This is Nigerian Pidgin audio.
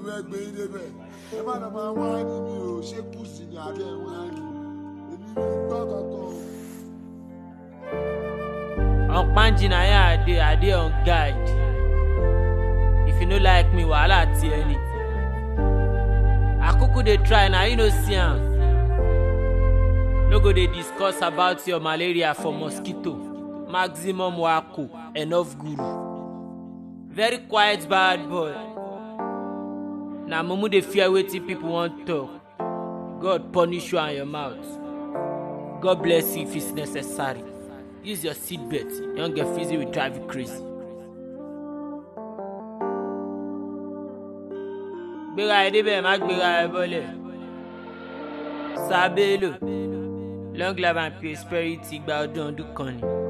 fẹ́ gbé yín débẹ̀ ẹ má lọ máa wá ní mi ò ṣé kù sí ní abẹ́ wá ní èmi mi gbọ́ kankan. On Panji na here I dey, I dey on guide. If you no like me, wahala tear ni. Akuku dey try na you no see am. No go dey discuss about your malaria for mosquito. Maximum wako, enough guru. Very quiet bad boy. Na mumu dey fear wetin people wan talk. God punish you and your mouth. God bless you if it's necessary. Use your seatbelt. Young get fizzy will drive you crazy. Gbéra ẹ débẹ̀ má gbéra ẹ bọ́lẹ̀. Sábẹ́lò long life and prosperity gba ọdún ọdún kan ni.